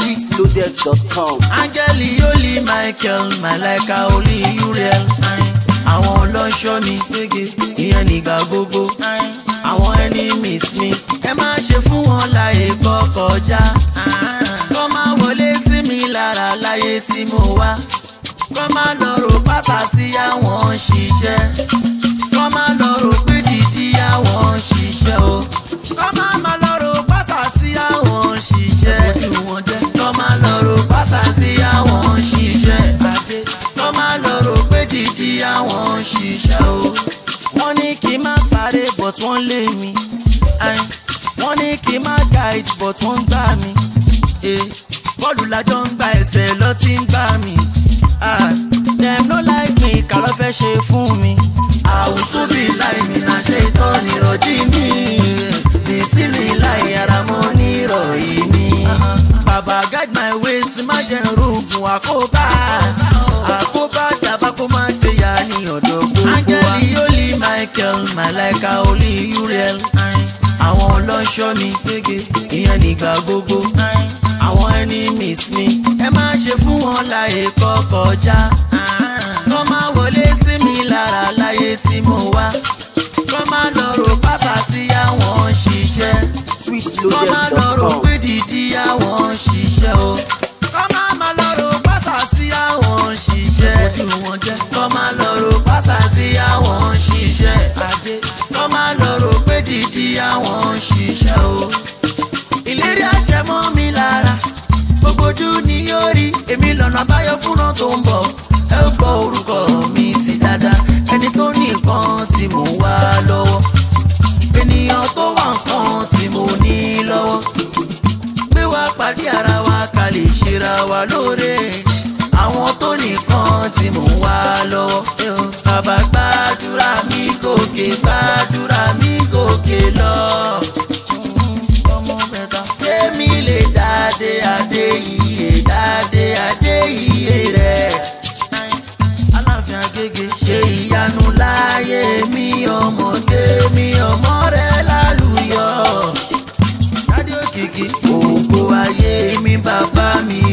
sweetloaded.com. áńgẹ́lì holy michael malaika holy uriel àwọn ọlọ́ṣọ́ mi gbége ìyẹn nígbà gbogbo àwọn enemies mi ẹ má ṣe fún wọn láyè kọkọjá kọ́ máa wọlé sí mi lára láyé tí mo wá kọ́ máa lọ rò pásá sí àwọn ṣiṣẹ́ kọ́ máa lọ rò pé dídí àwọn ṣiṣẹ́ o kọ́ máa máa lọ rò pásá sí àwọn ṣiṣẹ́ ojú wọn jẹ́ kọ́ máa lọ rò pásá sí àwọn ṣiṣẹ́ adé kọ́ máa lọ rò pé dídí àwọn ṣiṣẹ́ o wọ́n ní kí n má sáré but wọ́n lé mi Ain. wọ́n ní kí n má guide but wọ́n ń gbá mi Eh, bọ́ọ̀lù lájọ́ ń gba ẹsẹ̀ lọ tí ń gbá mi Ah, dem no like me kà ló fẹ́ ṣe fún mi àwùsù bí láì mi náà ṣe tọ́ nírọ̀jí mi bìsí mi láì ara mọ́ nírọ̀yí mi bàbá guide my ways má jẹ́ rògùn àkóbá àkóbá dàbá kó má ṣe yá ní ọ̀dọ̀ gbogbo wa. áńgẹ́lì holy michael malaika holy uriel àwọn ọlọ́ṣọ́ mi gbége ìyẹn nígbà gbogbo àwọn enemies mi ẹ má ṣe fún wọn láyè kọkọjá kọ́ máa wọlé sí mi lára láyé tí mo wá kọ́ máa lọ rò pásá sí àwọn ṣiṣẹ́ kọ́ máa lọ rò sweetloaded.com. pé dídí àwọn ṣiṣẹ́ o kọ́ máa máa lọ rò pásá sí àwọn ṣiṣẹ́ ojú wọn jẹ́ kọ́ máa lọ rò pásá sí àwọn ṣiṣẹ́ ajé kọ́ máa lọ rò pé dídí àwọn ṣiṣẹ́ o ìlérí àṣẹ mọ́ mi lára gbogbo ojú ni yóò rí èmi lọ́nà àbáyọ fúnra tó ń bọ̀ ẹ ó gbọ́ orúkọ mi sí dáadáa ẹni tó ní nǹkan tí mò ń wá lọ́wọ́ ènìyàn tó wà nǹkan tí mo ní lọ́wọ́ gbé wá pàdé ara wa ká lè ṣera wa lóore àwọn tó nìkan tí mò ń wá lọ́wọ́ bàbá gbàdúrà mi gòkè gbàdúrà mi gòkè lọ ọmọ mẹ́ta. Kémi lè dáadé adé iye dáadé adé iye rẹ̀. Aláàfin Agége ṣe ìyanu láyé mi ọmọ kémi ọmọ rẹ̀ lálùyọ. Dádé òkìkí ògo ayé mi bàbá mi